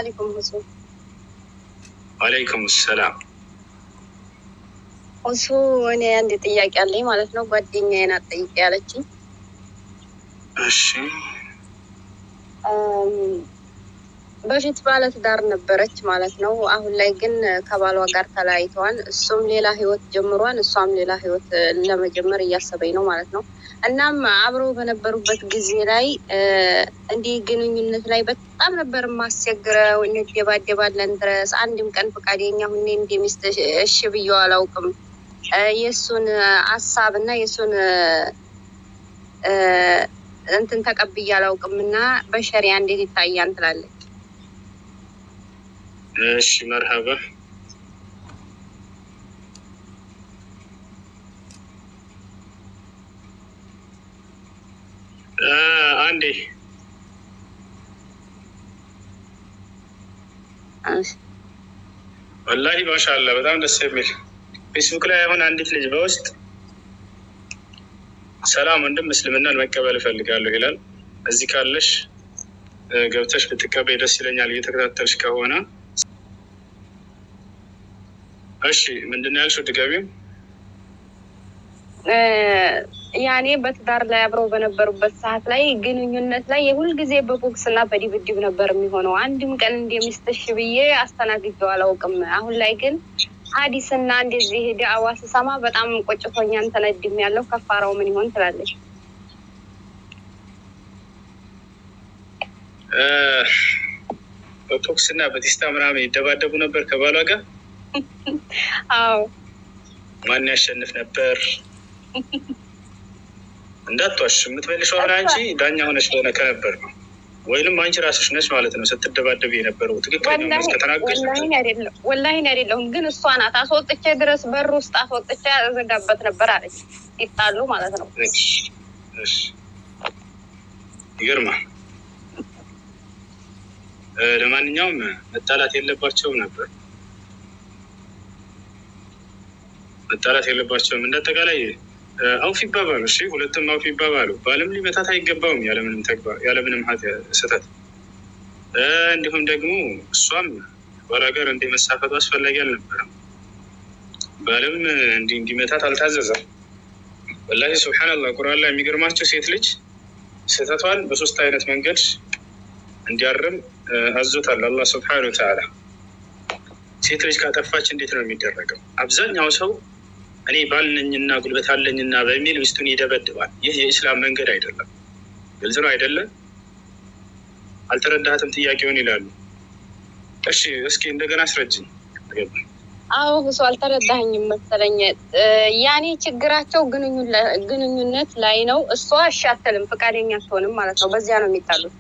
አለይኩም ሁሱ ዋለይኩም ሰላም። ሁሱ እኔ አንድ ጥያቄ አለኝ ማለት ነው። ጓደኛዬ ናት ጠይቄ ያለችኝ እሺ እም፣ በፊት ባለትዳር ነበረች ማለት ነው። አሁን ላይ ግን ከባሏ ጋር ተለያይተዋል። እሱም ሌላ ህይወት ጀምሯል፣ እሷም ሌላ ህይወት እ፣ ለመጀመር እያሰበኝ ነው ማለት ነው። እናም አብረው በነበሩበት ጊዜ ላይ እ፣ እንዲህ ግንኙነት ላይ በጣም ነበር የማስቸግረው። እንደባደባለን ድረስ አንድም ቀን ፈቃደኛ ሁኔ እንደ ሚስት እሺ ብዬው አላውቅም። እ፣ የእሱን ሀሳብ እና የእሱን እ፣ እንትን ተቀብዬ አላውቅም እና በሸሪያ እንዴት ይታያል ትላለች። እሺ መርሀባ አ፣ አንዴ ወላሂ ማሻአላ በጣም ደስ የሚል ፌስቡክ ላይ አሁን አንዲት ልጅ በውስጥ ሰላም ወንድም እስልምናን መቀበል እፈልጋለሁ ይላል። እዚህ ካለሽ እ፣ ገብተሽ ብትቀበይ ደስ ይለኛል እየተከታተልሽ ከሆነ እሺ ምንድን ነው ያልሽው? ድጋሚው እ፣ ያኔ በትዳር ላይ አብረው በነበሩበት ሰዓት ላይ ግንኙነት ላይ የሁልጊዜ በቦክስ እና በድብድብ ነበር የሚሆነው። አንድም ቀን እንደሚስትሽ ብዬ አስተናግጀው አላውቅም። አሁን ላይ ግን ሀዲስና እንደዚህ ዳዕዋ ስሰማ በጣም ቆጭቶኛን ተነድም ያለው ከፋራው ምን ይሆን ትላለች። እ፣ በቦክስ እና በቲስታ ምናምን ይደባደቡ ነበር ከባሏ ጋር። አዎ ማን ያሸንፍ ነበር? እንዳትዋሽ የምትመልሺው አሁን አንቺ ዳኛ ሆነሽ ሆነ ከነበር ነው ወይንም አንቺ ራስሽ ነች ማለት ነው ስትደባደብ የነበረው ትክክለኛ መልስ ከተናገርሽ ወላሂ አይደለም ወላሂ አይደለሁም፣ ግን እሷ ናት አስወጥቼ ድረስ በር ውስጥ አስወጥቼ ያዘጋበት ነበር አለች። ይጣሉ ማለት ነው። እሺ፣ እሺ። ይገርማል። እ፣ ለማንኛውም መጣላት የለባቸውም ነበር መጣላት የለባቸውም። እንደ አጠቃላይ እ፣ አውፍ ይባባሉ። እሺ ሁለቱም አውፍ ይባባሉ። ባልም ሊመታት አይገባውም ያለምንም ተግባር ያለምንም ኃጢ- ስህተት እ፣ እንዲሁም ደግሞ እሷም ባሏ ጋር እንዲህ መሳፈጡ አስፈላጊ አልነበረም። ባልም እንዲህ እንዲመታት አልታዘዘም። ወላሂ ሱብሓነላህ ቁርአን ላይ የሚገርማቸው ሴት ልጅ ስህተቷን በሶስት አይነት መንገድ እንዲያርም እ፣ አዞታል አላህ ሱብሓነሁ ወተዓላ። ሴት ልጅ ካጠፋች እንዴት ነው የሚደረገው? አብዛኛው ሰው እኔ ባል ነኝና ጉልበት አለኝና በሚል ሚስቱን ይደበድባል። ይህ የኢስላም መንገድ አይደለም። ግልጽ ነው አይደለም? አልተረዳሃትም ጥያቄውን ይላሉ። እሺ እስኪ እንደገና አስረጅኝ። አልገባኝም። አዎ እሱ አልተረዳኸኝም መሰለኝ። እ፣ ያኔ ችግራቸው ግንኙለ- ግንኙነት ላይ ነው። እሷ እሺ አትልም፣ ፈቃደኛ አትሆንም ማለት ነው። በዚያ ነው የሚጣሉት።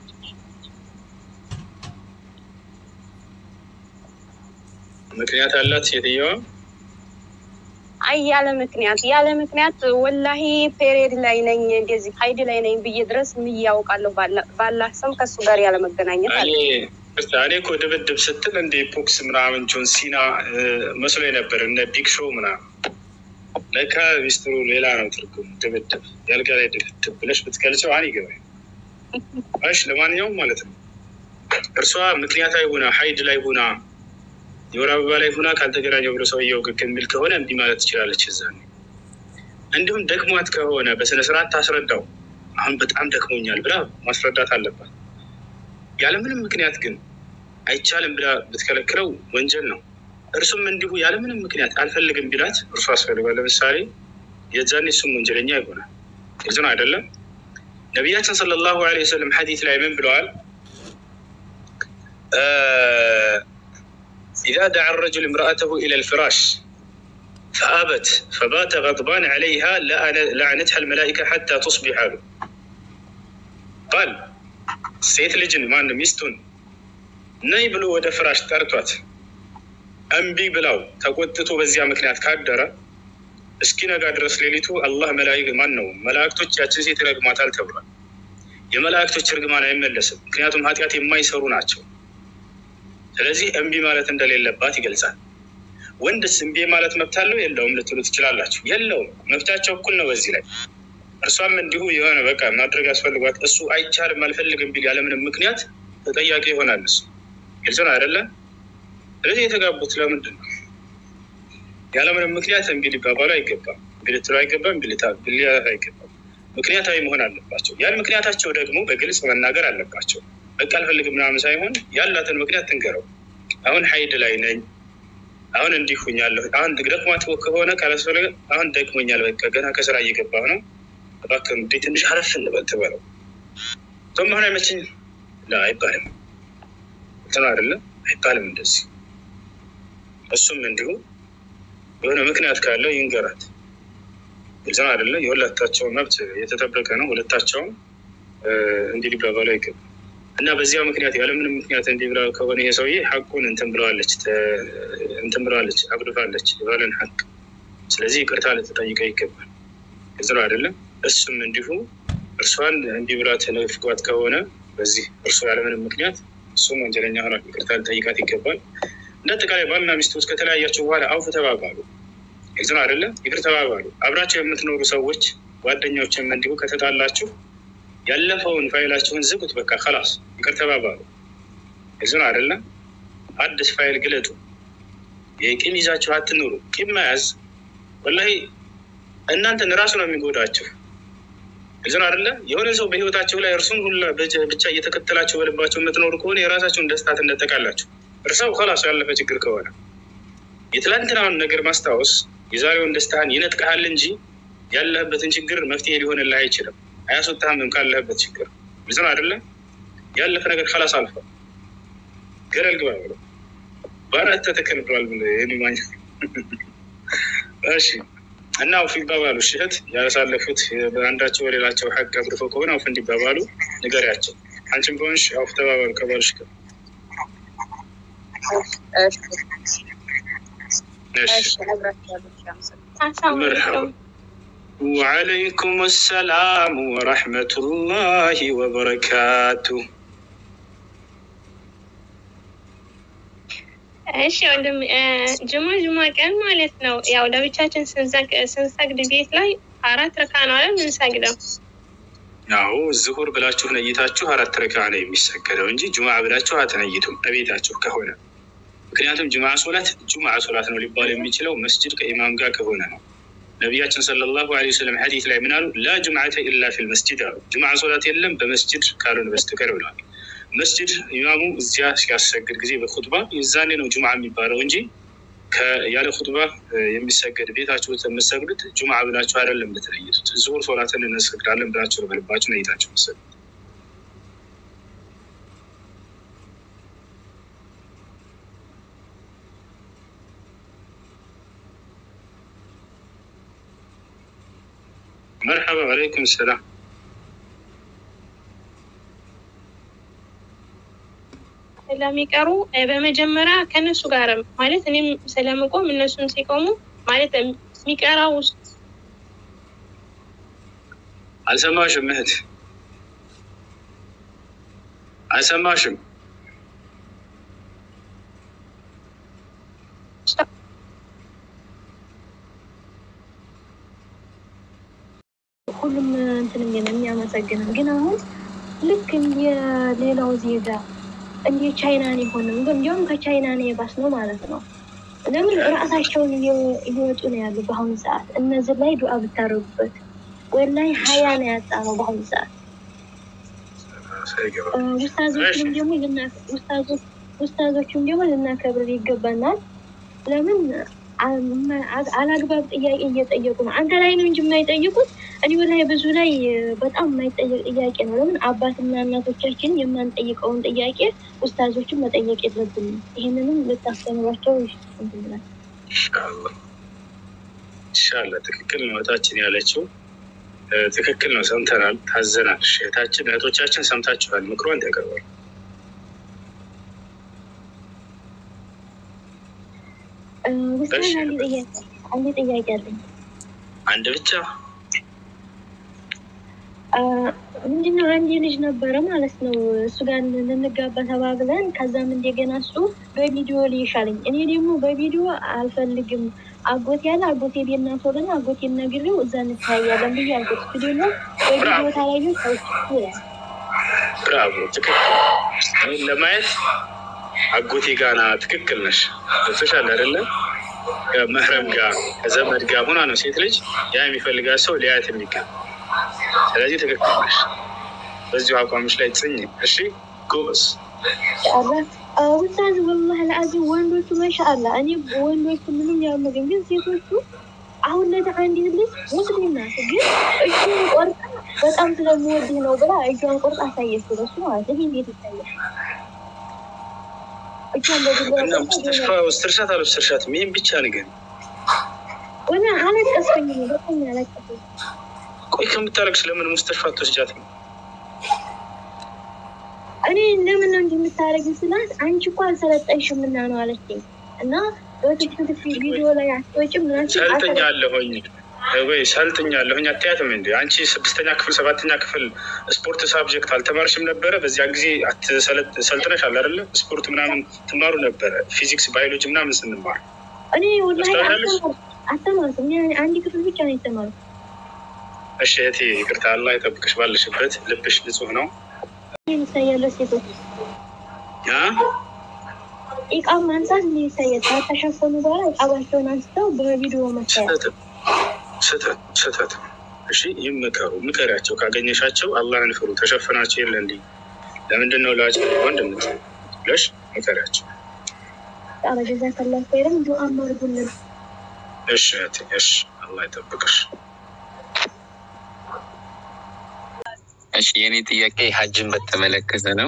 ምክንያት አላት ሴትየዋ። አይ ያለ ምክንያት ያለ ምክንያት ወላሂ ፔሬድ ላይ ነኝ እንደዚህ ሀይድ ላይ ነኝ ብዬ ድረስ ምን ያውቃለሁ ባላህ ስም ከእሱ ጋር ያለ መገናኘት አለ። እኔ እኔ እኮ ድብድብ ስትል እንደ ቦክስ ምናምን ጆን ሲና እ፣ መስሎኝ ነበር እነ ቢግ ሾው ምናምን። ለካ ሚስጥሩ ሌላ ነው ትርጉሙ። ድብድብ ያልጋ ላይ ድብድብ ብለሽ ብትገልጸው አን ይገባኝ። እሺ ለማንኛውም ማለት ነው እርሷ ምክንያታዊ ሆና ሀይድ ላይ ሆና የወር አበባ ላይ ሆና ካልተገናኘው ብሎ ሰውየው ግግ የሚል ከሆነ እንዲህ ማለት ትችላለች። እዛ እንዲሁም ደክሟት ከሆነ በስነ ስርዓት ታስረዳው። አሁን በጣም ደክሞኛል ብላ ማስረዳት አለባት። ያለምንም ምክንያት ግን አይቻልም ብላ ብትከለክለው ወንጀል ነው። እርሱም እንዲሁ ያለምንም ምክንያት አልፈልግም ቢላት እርሱ አስፈልጓል። ለምሳሌ የዛኔ እሱም ወንጀለኛ ይሆናል። ግልጽ ነው አይደለም? ነቢያችን ሰለላሁ ዐለይሂ ወሰለም ሐዲት ላይ ምን ብለዋል? ኢዛ ደዓ ረጁል እምረአተሁ ኢላ ልፍራሽ ፈአበት ፈባተ ገድባን ዐለይሃ ለዐነትሃ ልመላኢካ ሐታ ቱስቢሕ አሉ። ባል ሴት ልጅን ማን ሚስቱን ነይ ብሎ ወደ ፍራሽ ጠርቷት እምቢ ብላው ተቆጥቶ በዚያ ምክንያት ካደረ እስኪነጋ ድረስ ሌሊቱ አላህ መላይክ ማን ነው መላእክቶች ያችን ሴት ይረግሟታል ተብሏል። የመላእክቶች እርግማን አይመለስም፣ ምክንያቱም ኃጢአት የማይሰሩ ናቸው። ስለዚህ እምቢ ማለት እንደሌለባት ይገልጻል። ወንድስ እምቢ ማለት መብት አለው የለውም ልትሉ ትችላላችሁ። የለውም፣ መብታቸው እኩል ነው በዚህ ላይ እርሷም እንዲሁ የሆነ በቃ ማድረግ ያስፈልጓት እሱ አይቻልም አልፈልግም ቢል ያለምንም ምክንያት ተጠያቂ ይሆናል እሱ። ግልጽ ነው አይደለም? ስለዚህ የተጋቡት ለምንድን ነው? ያለምንም ምክንያት እምቢ ሊባባሉ አይገባም። እምቢ ልትሉ አይገባም። እምቢ ሊላት አይገባም። ምክንያታዊ መሆን አለባቸው። ያን ምክንያታቸው ደግሞ በግልጽ መናገር አለባቸው። በቃ አልፈልግም ምናምን ሳይሆን ያላትን ምክንያት ትንገረው። አሁን ሀይድ ላይ ነኝ፣ አሁን እንዲህ ሁኛለሁ። አሁን ደክሟት ከሆነ ካላስፈለገ አሁን ደክሞኛል፣ በቃ ገና ከስራ እየገባሁ ነው፣ እባክህ እንዴ ትንሽ አረፍ እንበል ትበለው። ቶም አሁን አይመችኝም አይባልም። እንትን አይደለም አይባልም እንደዚህ። እሱም እንዲሁ የሆነ ምክንያት ካለው ይንገራት። ግልጽ ነው አይደለ? የሁለታቸው መብት የተጠበቀ ነው። ሁለታቸውም እንዲህ ሊባባሉ አይገባም። እና በዚያ ምክንያት ያለምንም ምክንያት እንዲህ ብላ ከሆነ ይሄ ሰውዬ ሀቁን እንትን ብለዋለች እንትን ብለዋለች አጉድፋለች የባለን ሀቅ። ስለዚህ ይቅርታ ልትጠይቀው ይገባል። ግልጽ ነው አይደለም? እሱም እንዲሁ እርሷን እንዲህ ብላ ተነፍጓት ከሆነ በዚህ እርሱ ያለምንም ምክንያት እሱም ወንጀለኛ ሆኗል። ይቅርታ ልጠይቃት ይገባል። እንደ አጠቃላይ ባልና ሚስቶች ከተለያያቸው በኋላ አውፍ ተባባሉ። ግልጽ ነው አይደለም? ይቅር ተባባሉ። አብራቸው የምትኖሩ ሰዎች ጓደኞችም እንዲሁ ከተጣላችሁ ያለፈውን ፋይላችሁን ዝጉት። በቃ ከላስ ይቅር ተባባሉ። ግልጽ ነው አይደለም? አዲስ ፋይል ግለጡ። የቂም ይዛችሁ አትኑሩ። ቂም መያዝ ወላሂ እናንተን ራሱ ነው የሚጎዳችሁ። ግልጽ ነው አይደለ? የሆነ ሰው በህይወታቸው ላይ እርሱን ሁላ ብቻ እየተከተላቸው በልባቸው የምትኖሩ ከሆነ የራሳቸውን ደስታ ትነጠቃላችሁ። እርሰው ከላሱ ያለፈ ችግር ከሆነ የትላንትናውን ነገር ማስታወስ የዛሬውን ደስታህን ይነጥቅሃል እንጂ ያለህበትን ችግር መፍትሄ ሊሆንልህ አይችልም። አያስወጣህም ካለህበት ችግር። ግልጽ ነው አይደለም? ያለፈ ነገር ከላስ አልፏል። ገደል ግባ ብሎ በአራት ተተከል ብሏል ብሎ የሚማኝ እሺ እና አውፍ ይባባሉ። እህት ያሳለፉት በአንዳቸው በሌላቸው ሀቅ አጉድፈው ከሆነ አውፍ እንዲባባሉ ንገሪያቸው። አንቺም ከሆንሽ አውፍ ተባባሉ ከባልሽ ጋር። ወዓለይኩም ሰላም ወረሕመቱላሂ ወበረካቱ። እሺ ወንድም ጅማ ጅማ ቀን ማለት ነው። ያው ለብቻችን ስንሰግድ ቤት ላይ አራት ረካ ነው አለ ምንሰግደው። ያው ዝሁር ብላችሁ ነይታችሁ አራት ረካ ነው የሚሰገደው እንጂ ጁማ ብላችሁ አትነይቱም በቤታችሁ ከሆነ ምክንያቱም ጁምዓ ሶላት ጁምዓ ሶላት ነው ሊባል የሚችለው መስጅድ ከኢማም ጋር ከሆነ ነው። ነቢያችን ሰለላሁ ዐለይሂ ወሰለም ሐዲስ ላይ ምን አሉ? ላ ጁምዓተ ኢላ ፊል መስጅድ አሉ። ጁምዓ ሶላት የለም በመስጅድ ካልሆነ በስተቀር ብለዋል። መስጅድ ኢማሙ እዚያ ሲያሰግድ ጊዜ በኹጥባ የዛኔ ነው ጁምዓ የሚባለው እንጂ ያለ ኹጥባ የሚሰገድ ቤታችሁ የምትሰግዱት ጁምዓ ብላችሁ አይደለም ልትለይቱት። ዙሁር ሶላትን እንሰግዳለን ብላችሁ ነው በልባችሁ ነይታችሁ መሰግዱት። መርሐባ አለይኩም ሰላም። ስለሚቀሩ በመጀመሪያ ከእነሱ ጋርም ማለት እኔም ስለምቆም እነሱን ሲቆሙ ማለት የሚቀራ ውስጥ አልሰማሽም እህት አልሰማሽም። ሁሉም እንትን የሚያመሰግነው ግን አሁን ልክ የሌላው ዜጋ እንደ ቻይናን የሆነ እንዲሁም ከቻይናን የባስ ነው ማለት ነው። ለምን ራሳቸውን እየወጡ ነው ያሉ በአሁኑ ሰዓት። እነዚህ ላይ ዱዓ ብታደርጉበት ወላይ ሀያ ነው ያጣ ነው በአሁኑ ሰዓት። ውስታዞችም ደግሞ ውስታዞችም ደግሞ ልናከብር ይገባናል። ለምን አላግባብ ጥያቄ እየጠየቁ ነው። አንተ ላይ ነው እንጂ የማይጠይቁት እኔ ላይ ብዙ ላይ በጣም የማይጠየቅ ጥያቄ ነው። ለምን አባትና እናቶቻችን የማንጠይቀውን ጥያቄ ኡስታዞችን መጠየቅ የለብንም። ይህንንም ልታስተምሯቸው ይችላል። ኢንሻላህ ትክክል ነው እህታችን ያለችው ትክክል ነው። ሰምተናል፣ ታዘናል። እህታችን እህቶቻችን ሰምታችኋል። ምክሯን ያቀርባል። ውስታዝ አንድ ጥያቄ አለኝ። አንድ ብቻ ምንድነው አንድ ልጅ ነበረ ማለት ነው። እሱ ጋር ልንጋባ ተባብለን ከዛም እንደገና እሱ በቪዲዮ ሊሻለኝ እኔ ደግሞ በቪዲዮ አልፈልግም አጎቴ ያለ አጎቴ ቤት እናቶልና አጎቴ ነግሬው እዛ እንታያለን ብዬ አልኩት። ቪዲዮ ነው በቪዲዮ ታላዩ ሰዎች ብራቮ፣ ትክክል። ለማየት አጎቴ ጋና ትክክል ነሽ። ገብቶሻል አይደለ? ከመህረም ጋር ከዘመድ ጋር ሆና ነው ሴት ልጅ ያ የሚፈልጋት ሰው ሊያየት የሚገባ። ስለዚህ ትክክል ነሽ። በዚሁ አቋምሽ ላይ ጽኝ። እሺ ጎበዝ። ውሳዝ ወላሂ ለአዚም ወንዶቹ ማሻአላ እኔ ወንዶቹ ምንም ያመገኝ ግን ሴቶቹ አሁን ለዚ አንዲት ልጅ ሙስሊም ናት፣ ግን እጁን ቆርጣ በጣም ስለምወድህ ነው ብላ እጇን ቆርጣ አሳየች ለሱ ማለት ነው። ይህ እንዴት ይታያል? እጇን እና ሙስተሽፋ ውስትርሻት አልወስትርሻት ይህም ብቻ ንገር። ወላ አለቀስኩኝ፣ በጣም አለቀስኩኝ። ቆይ ከምታለቅስ ለምን ሙስተሽፋ ትወስጃት ነው? እኔ ለምን ነው እንጂ የምታደርጊ ስላት አንቺ እኮ አልሰለጠንሽም እና ነው አለችኝ። እና በትክክል ቪዲዮ ላይ አትወጪም ምናምን ሰልጥኛለሁኝ ወይ ሰልጥኛለሁኝ አትያትም እንዲ አንቺ ስድስተኛ ክፍል ሰባተኛ ክፍል ስፖርት ሳብጀክት አልተማርሽም ነበረ? በዚያን ጊዜ ሰልጥነሽ አለ አይደለ? ስፖርት ምናምን ትማሩ ነበረ፣ ፊዚክስ ባዮሎጂ ምናምን ስንማር። እኔ ወላሂ አልተማርኩም። አንድ ክፍል ብቻ ነው የተማርኩት። እሺ እህቴ ይቅርታ፣ አላህ ይጠብቅሽ ባለሽበት፣ ልብሽ ንጹህ ነው። ይታያለ ሴቶች ኢቃ ማንሳት ምን ይታያል? ከተሸፈኑ በኋላ ኢቃባቸውን አንስተው በቪዲዮ መታየት ስህተት ስህተት። እሺ ይመከሩ፣ ምከሪያቸው። ካገኘሻቸው አላህን ፍሩ። ተሸፍናቸው የለ እንዲ ለምንድን ነው ላጭ ወንድ ምት ብለሽ ምከሪያቸው። ጀዛ ከላ ኸይረን ዱዓ አድርጉልን። እሺ እህቴ፣ እሺ አላህ ይጠብቅሽ። እሺ የኔ ጥያቄ ሀጅን በተመለከተ ነው።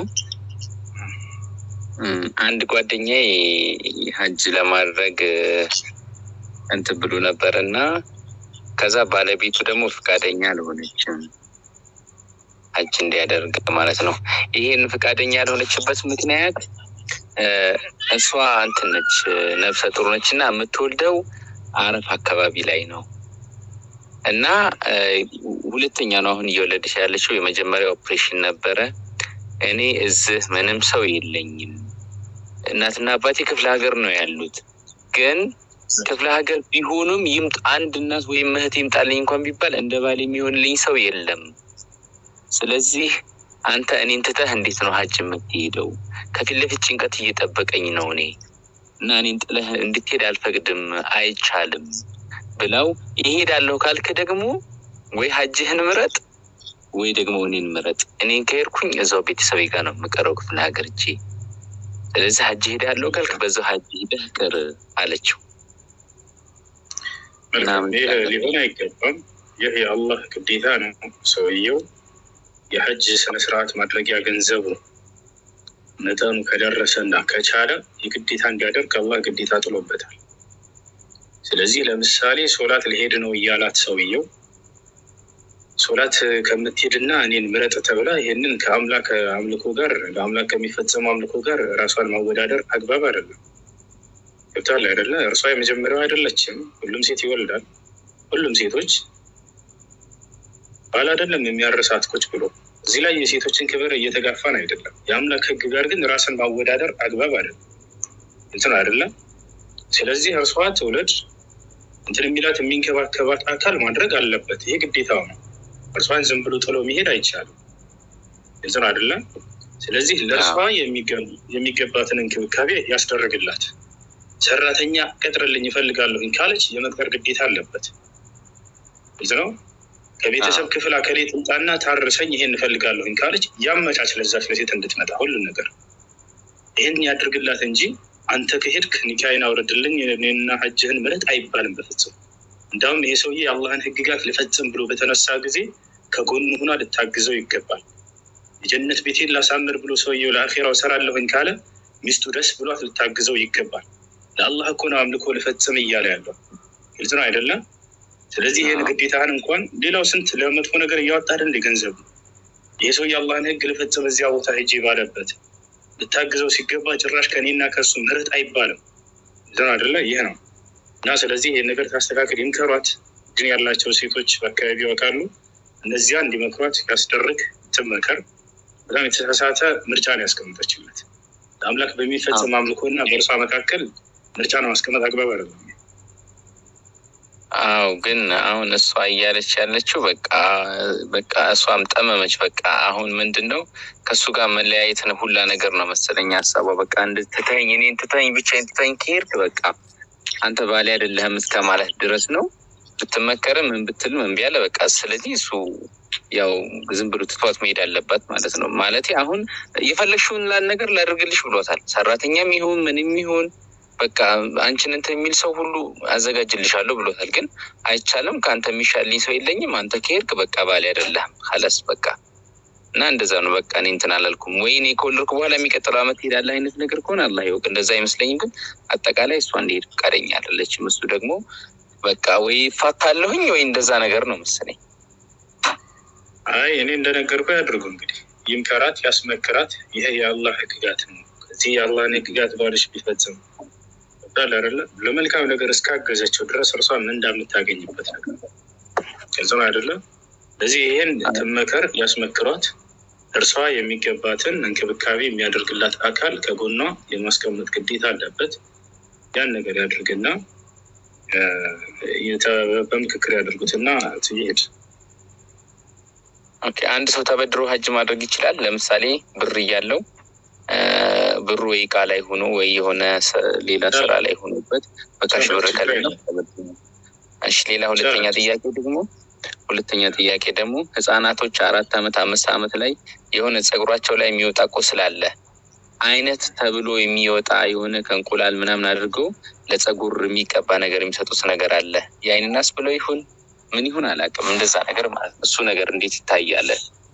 አንድ ጓደኛዬ ሀጅ ለማድረግ እንትን ብሎ ነበር እና ከዛ ባለቤቱ ደግሞ ፈቃደኛ አልሆነችም ሀጅ እንዲያደርግ ማለት ነው። ይሄን ፈቃደኛ ያልሆነችበት ምክንያት እሷ እንትን ነች፣ ነፍሰ ጡር ነች እና የምትወልደው አረፍ አካባቢ ላይ ነው እና ሁለተኛ ነው አሁን እየወለደች ያለችው። የመጀመሪያ ኦፕሬሽን ነበረ። እኔ እዚህ ምንም ሰው የለኝም። እናትና አባቴ ክፍለ ሀገር ነው ያሉት። ግን ክፍለ ሀገር ቢሆኑም ይምጥ አንድ እናት ወይም እህት ይምጣልኝ እንኳን ቢባል እንደ ባል የሚሆንልኝ ሰው የለም። ስለዚህ አንተ እኔን ትተህ እንዴት ነው ሀጅ የምትሄደው? ከፊት ለፊት ጭንቀት እየጠበቀኝ ነው እኔ እና እኔን ጥለህ እንድትሄድ አልፈቅድም፣ አይቻልም ብለው ይሄዳለሁ ካልክ ደግሞ ወይ ሀጅህን ምረጥ ወይ ደግሞ እኔን ምረጥ። እኔን ከሄድኩኝ እዛው ቤተሰቤ ጋር ነው የምቀረው ክፍለ ሀገር እጄ። ስለዚህ ሀጅ ሄዳለሁ ካልክ በዛው ሀጅ ሄደህ ቅር አለችው። ይህ ሊሆን አይገባም። ይህ የአላህ ግዴታ ነው። ሰውየው የሀጅ ስነስርዓት ማድረጊያ ገንዘቡ ነው። መጠኑ ከደረሰ እና ከቻለ የግዴታ እንዲያደርግ አላህ ግዴታ ጥሎበታል። ስለዚህ ለምሳሌ ሶላት ሊሄድ ነው እያላት ሰውየው ሶላት ከምትሄድና እኔን ምረጥ ተብላ ይህንን ከአምላክ አምልኮ ጋር ለአምላክ ከሚፈጸመው አምልኮ ጋር ራሷን ማወዳደር አግባብ አይደለም። ገብቷል አይደለ? እርሷ የመጀመሪያው አይደለችም። ሁሉም ሴት ይወልዳል። ሁሉም ሴቶች ባል አይደለም የሚያርሳት ቁጭ ብሎ። እዚህ ላይ የሴቶችን ክብር እየተጋፋን አይደለም። የአምላክ ሕግ ጋር ግን ራስን ማወዳደር አግባብ አይደለም። እንትን አይደለም። ስለዚህ እርሷ ትውለድ እንትን የሚላት የሚንከባከባት አካል ማድረግ አለበት። ይሄ ግዴታው ነው። እርሷን ዝም ብሎ ጥሎ መሄድ አይቻልም። እንትን አይደለም። ስለዚህ ለእርሷ የሚገባትን እንክብካቤ ያስደረግላት። ሰራተኛ ቀጥርልኝ ይፈልጋለሁኝ ካለች የመቅጠር ግዴታ አለበት። ግልጽ ነው። ከቤተሰብ ክፍል አከሌ ትምጣና ታርሰኝ ይሄን እፈልጋለሁኝ ካለች ያመቻች ለዛች ለሴት እንድትመጣ ሁሉን ነገር ይህን ያድርግላት እንጂ አንተ ከሄድክ ኒካይን አውረድልኝ እኔና ሀጅህን ምረጥ አይባልም በፍጹም። እንዳውም ይሄ ሰውዬ የአላህን ህግጋት ልፈጽም ብሎ በተነሳ ጊዜ ከጎኑ ሁና ልታግዘው ይገባል። የጀነት ቤቴን ላሳምር ብሎ ሰውየው ለአኼራው ሰራለሁኝ ካለ ሚስቱ ደስ ብሏት ልታግዘው ይገባል። ለአላህ እኮ ነው አምልኮ ልፈጽም እያለ ያለው ግልጽ ነው አይደለም? ስለዚህ ይህን ግዴታህን እንኳን ሌላው ስንት ለመጥፎ ነገር እያወጣ አይደል ገንዘብ ይህ ሰውዬ አላህን ህግ ልፈጽም እዚያ ቦታ ሄጄ ባለበት ልታግዘው ሲገባ ጭራሽ ከኔና ከእሱ ምርጥ አይባልም። ዘን አደለ ይህ ነው እና ስለዚህ ይህን ነገር ታስተካክል ይምከሯት። ግን ያላቸው ሴቶች በአካባቢ ያውቃሉ። እነዚያ እንዲመክሯት ያስደርግ ትመከር። በጣም የተሳሳተ ምርጫ ነው ያስቀምጠችለት። ለአምላክ በሚፈጽም አምልኮ እና በእርሷ መካከል ምርጫ ነው ማስቀመጥ አግባብ አይደለም። አው ግን አሁን እሷ እያለች ያለችው በቃ በቃ እሷም ጠመመች። በቃ አሁን ምንድን ነው ከእሱ ጋር መለያየት ነው ሁላ ነገር ነው መሰለኝ ሀሳቧ። በቃ እንድትተኝ እኔን ትተኝ ብቻዬን ትተኝ ከሄድክ በቃ አንተ ባሌ አይደለህም እስከ ማለት ድረስ ነው። ብትመከርም ምን ብትልም እምቢ አለ። በቃ ስለዚህ እሱ ያው ዝም ብሎ ትቷት መሄድ አለባት ማለት ነው። ማለት አሁን የፈለግሽውን ላል ነገር ላደርግልሽ ብሎታል። ሰራተኛም ይሁን ምንም ይሁን በቃ አንቺን እንትን የሚል ሰው ሁሉ አዘጋጅልሻለሁ ብሎታል። ግን አይቻልም፣ ከአንተ የሚሻልኝ ሰው የለኝም። አንተ ከሄድክ በቃ ባሌ አይደለህም ካለስ በቃ እና እንደዛ ነው። በቃ እኔ እንትን አላልኩም ወይ እኔ ከወለድኩ በኋላ የሚቀጥለው ዓመት ሄዳለ አይነት ነገር ከሆነ አላህ ይወቅ። እንደዛ አይመስለኝም። ግን አጠቃላይ እሷ እንዲሄድ ፈቃደኛ አይደለችም። እሱ ደግሞ በቃ ወይ ፋታለሁኝ ወይ እንደዛ ነገር ነው መሰለኝ። አይ እኔ እንደነገርኩ ያድርጉ እንግዲህ ይምከራት፣ ያስመክራት። ይሄ የአላህ ህግጋት ነው። ከዚህ የአላህን ህግጋት ባልሽ ቢፈጽም ይባል አይደለ ለመልካም ነገር እስካገዘችው ድረስ እርሷ ምን እንዳምታገኝበት ነገር ግልጽ ነው አይደለም። ስለዚህ ይሄን ትመከር፣ ያስመክሯት። እርሷ የሚገባትን እንክብካቤ የሚያደርግላት አካል ከጎኗ የማስቀመጥ ግዴታ አለበት። ያን ነገር ያድርግና በምክክር ያደርጉትና ትሄድ ኦኬ አንድ ሰው ተበድሮ ሀጅ ማድረግ ይችላል። ለምሳሌ ብር እያለው ብሩ ወይ እቃ ላይ ሆኖ ወይ የሆነ ሌላ ስራ ላይ ሆኖበት በካሽ ብር ከሌለው እሺ። ሌላ ሁለተኛ ጥያቄ ደግሞ ሁለተኛ ጥያቄ ደግሞ ህጻናቶች አራት አመት አምስት አመት ላይ የሆነ ፀጉራቸው ላይ የሚወጣ ቁስል አለ አይነት ተብሎ የሚወጣ የሆነ ከእንቁላል ምናምን አድርገው ለፀጉር የሚቀባ ነገር የሚሰጡት ነገር አለ። የአይን ናስ ብለው ይሁን ምን ይሁን አላውቅም፣ እንደዛ ነገር ማለት ነው። እሱ ነገር እንዴት ይታያል?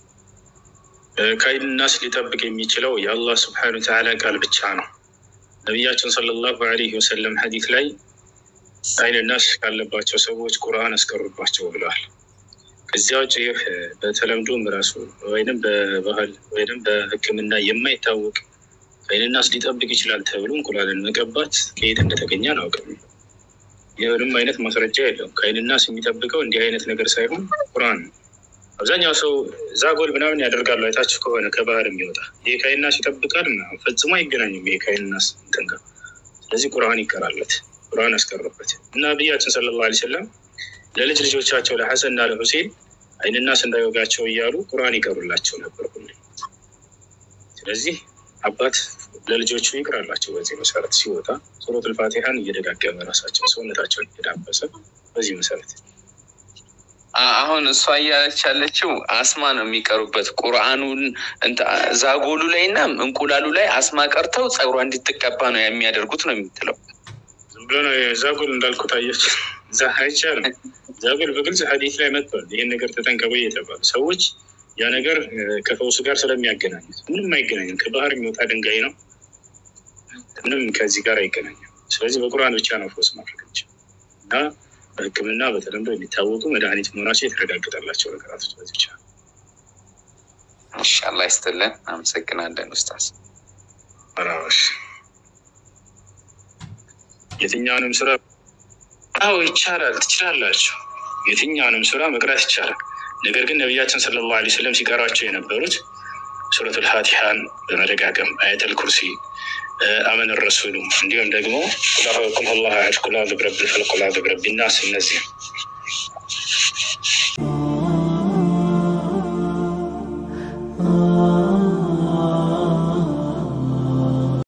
ከአይን ናስ ሊጠብቅ የሚችለው የአላህ ስብሐነ ወተዓላ ቃል ብቻ ነው። ነቢያችን ሰለላሁ ዐለይሂ ወሰለም ሐዲስ ላይ አይን ናስ ካለባቸው ሰዎች ቁርአን አስቀሩባቸው ብለዋል። ከዚያ ውጭ ይህ በተለምዶም ራሱ ወይንም በባህል ወይንም በሕክምና የማይታወቅ ከአይን ናስ ሊጠብቅ ይችላል ተብሎ እንቁላልን መቀባት ከየት እንደተገኘ አላውቅም። ይህንም አይነት ማስረጃ የለውም። ከአይን ናስ የሚጠብቀው እንዲህ አይነት ነገር ሳይሆን ቁርአን ነው። አብዛኛው ሰው ዛጎል ምናምን ያደርጋሉ። አይታችሁ ከሆነ ከባህር የሚወጣ ይህ ከአይን ናስ ይጠብቃል ምናምን ፈጽሞ አይገናኝም። ይህ ከአይን ናስ እንትን ጋር ስለዚህ ቁርአን ይቀራለት፣ ቁርአን ያስቀረበት እና ነቢያችን ሰለላሁ ዐለይሂ ወሰለም ለልጅ ልጆቻቸው ለሐሰን እና ለሁሴን አይን ናስ እንዳይወጋቸው እያሉ ቁርአን ይቀሩላቸው ነበር ሁሌ። ስለዚህ አባት ለልጆቹ ይቅራላቸው። በዚህ መሰረት ሲወጣ ሱረቱል ፋቲሃን እየደጋገመ ራሳቸው ሰውነታቸውን እየዳበሰ በዚህ መሰረት አሁን እሷ እያለች ያለችው አስማ ነው የሚቀሩበት ቁርአኑን ዛጎሉ ላይ እና እንቁላሉ ላይ አስማ ቀርተው ጸጉሯ እንዲትቀባ ነው የሚያደርጉት ነው የምትለው። ዝም ብሎ ነው ዛጎል እንዳልኩት አየች። አይቻልም። ዛጎል በግልጽ ሐዲስ ላይ መጥቷል። ይህን ነገር ተጠንቀቁ የተባሉ ሰዎች ያ ነገር ከፈውስ ጋር ስለሚያገናኙት ምንም አይገናኝም። ከባህር የሚወጣ ድንጋይ ነው። ምንም ከዚህ ጋር አይገናኝም። ስለዚህ በቁርአን ብቻ ነው ፈውስ ማድረግ እና በሕክምና በተለምዶ የሚታወቁ መድኃኒት መሆናቸው የተረጋገጠላቸው ነገራቶች በዚህ ብቻ። እሺ፣ አላህ ይስጥልን። አመሰግናለን ኡስታዝ። አራሽ የትኛውንም ስራ አዎ ይቻላል፣ ትችላላችሁ። የትኛውንም ስራ መቅራት ይቻላል። ነገር ግን ነቢያችን ሰለላሁ ዐለይሂ ወሰለም ሲቀሯቸው የነበሩት ሱረቱል ፋቲሃን በመደጋገም አየተል ኩርሲ አመን ረሱሉ እንዲሁም ደግሞ ቁል አላህ አሐድ ቁል አዑዙ ቢረቢል ፈለቅ ቁል አዑዙ ቢረቢን ናስ እነዚህ